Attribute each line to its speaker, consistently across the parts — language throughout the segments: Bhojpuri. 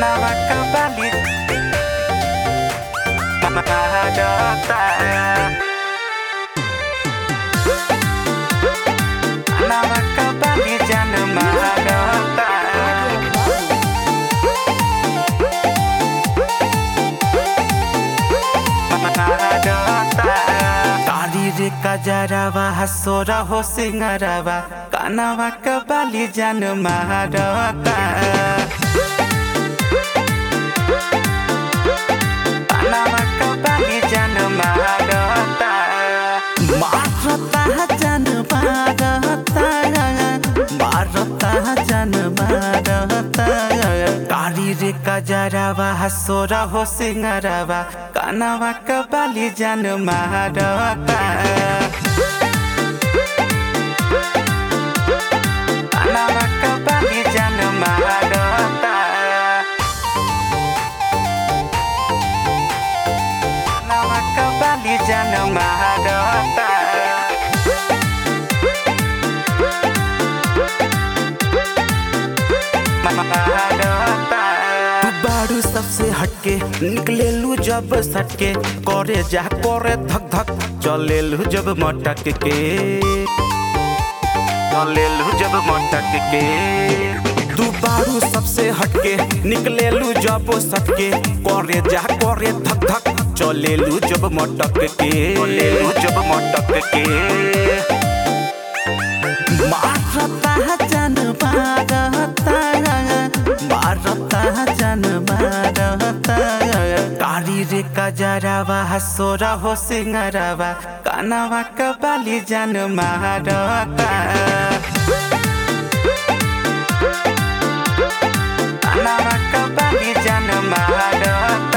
Speaker 1: Kenapa kembali Mahadota Kenapa kembali Jana Mahadota Mahadota Tari रे कजरावा हसोरा हो सिंगरावा कानावा कबाली जन महारता कानावा कबाली जन महारता मारता जन मारता मारता जन मारता कारी रे कजरावा हसोरा हो सिंगरावा कानावा कबाली जन महारता कानावा कबाली जन महारता कानावा कबाली जन महारता तू बारू सबसे हटके निकले लू जब सटके करे जा करे धक धक चले लू जब मटक के चले लू जब मटक के तू बारू सबसे हटके निकले लू जब सटके करे जा करे धक धक चले लू जब मटक के चले लू जब मटक के मारता जन मारता मारता जन मारता कारी रे कजरावा हसोरा हो सिंगरावा कानावा कबाली जन मारता कानावा कबाली जन मारता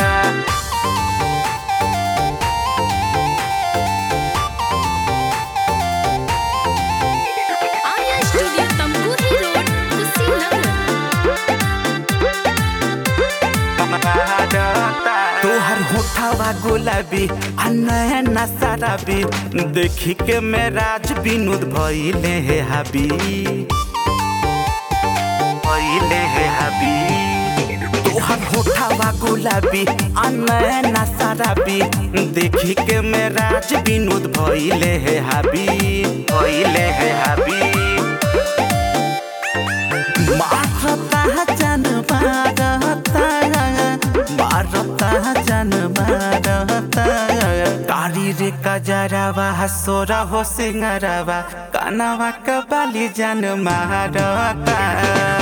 Speaker 2: आर्या स्टूडियो तमकुही रोड कुशीनगर
Speaker 1: तोहर होठावा गुलाबी आ नैना शराबी देखी के मेराज विनोद भइले हे हाबी भइले हे हाबी तोहर होठावा गुलाबी आ नैना शराबी देखी के मेराज विनोद भइले हे हाबी भइले हे हाबी मारता जन मारता मारता जन मारता कारी रे कजरावा हसोरा हो सिंगरावा कानावा कबाली जन मारता